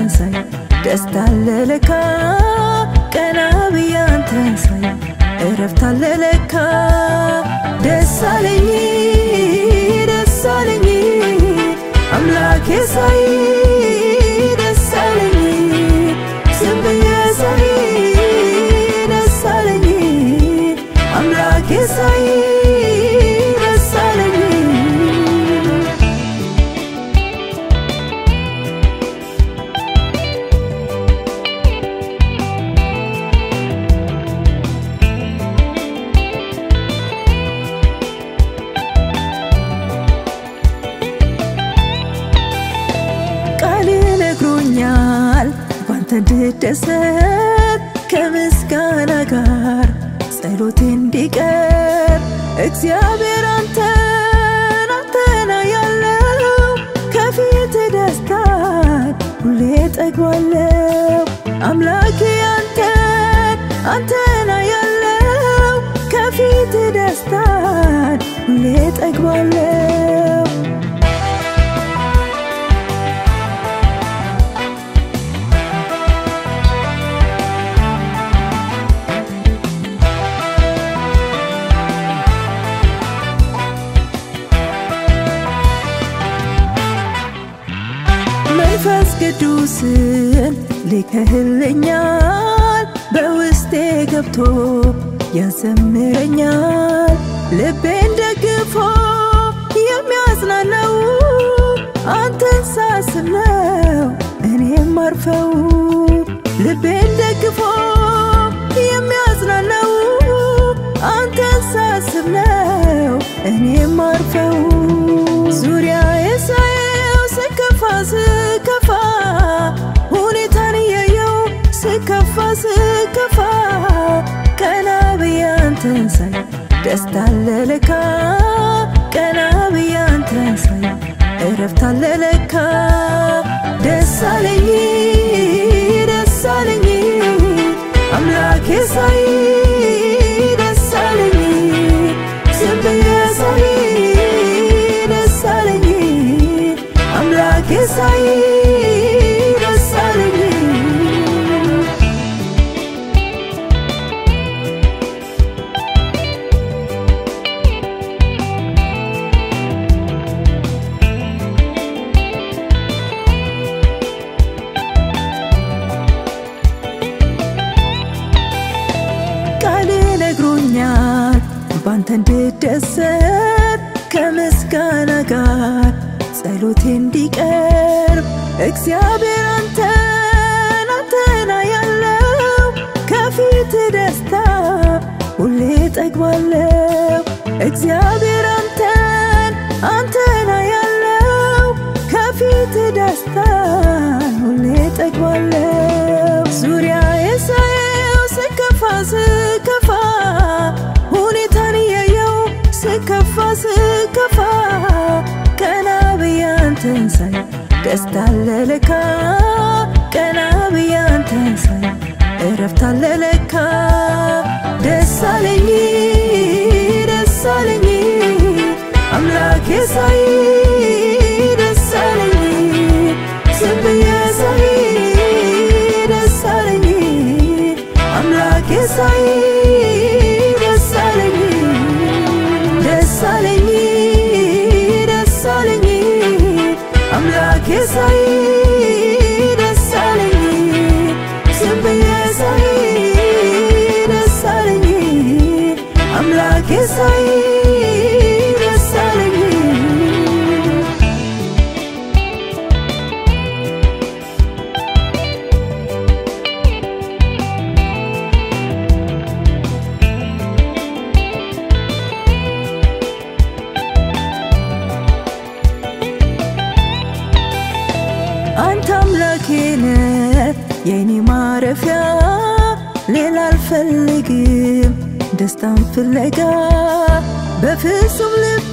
ሳይ ደስታ አለ ለካ ቀና ብዬ አንተን ሳይ እረፍት አለ ለካ ደስ አለኝ ደስ አለኝ አምላኬ ሳይ ደስ አለኝ ዝም ብዬ ሳይ ደስ አለኝ አምላኬ ሳይ ደስ አለኝ ቃል ነግሮኛል ባንተ እንድደሰት ከምስጋና ጋር ጸሎቴ እንዲቀር እግዚአብሔር አንተን አንተና ያለው ከፊት ደስታን ሁሌ ጠግባለው አምላኬ አንተን አንተና ያለው ከፊት ደስታን ሁሌ ጠግባለው መንፈስ ቅዱስን ልከህልኛል በውስጤ ገብቶ ያዘምረኛል ልቤን ደግፎ የሚያጽናናው አንተን ሳስብ ነው እኔም አርፈው ልቤን ደግፎ የሚያጽናናው አንተን ሳስብ ነው እኔም አርፈው ዙሪያ የሳየው ስከፋ ስከፋ ሁኔታን እያየው ስከፋ ስከፋ ቀና ብዬ አንተን ሳይ ደስታ አለ ለካ ቀና ብዬ አንተን ሳይ እረፍት አለ ለካ ደስ አለኝ ደስ አለኝ አምላኬ ሳይ ደስ አለኝ ዝም ብዬ ሳይ ደስ አለኝ አምላኬ ሳይ ደስ አለኝ ቃል ነግሮኛል ባንተ እንድደሰት ከምስጋና ጋር ጸሎቴ እንዲቀርብ እግዚአብሔር አንተን አንተና ያለው ከፊት ደስታ ሁሌ ጠግባለው እግዚአብሔር አንተን አንተና ያለው ከፊት ደስታ ሁሌ ጠግባለው ዙሪያ የሳየው ስከፋ ስከፋ ሁኔታን እያየው ስከፋ ስከፋ ቀና ብዬ አንተን ሳይ ደስታ አለ ለካ ቀና ብዬ አንተን ሳይ እረፍት አለ ለካ ደስ አለኝ ደስ አለኝ አምላኬ ሳይ ደስ አለኝ ዝም ብዬ ሳይ ደስ አለኝ አምላኬ ሳይ ደስ አለኝ ደስ አለኝ ደስ አለኝ አምላኬ ሳይ ደስ አለኝ ዝም ብዬ ሳይ ደስ አለኝ አምላኬ ሳይ ደስ አለኝ አንተ አምላኬ ነህ የኔ ማረፊያ ሌላ አልፈልግም ደስታን ፍለጋ በፍጹም ልቤ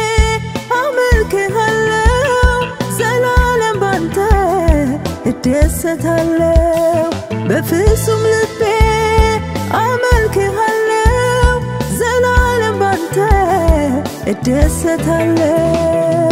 አመልክሃለው ዘላለም ባንተ እደሰታለው በፍጹም ልቤ አመልክሃለው ዘላለም ባንተ እደሰታለው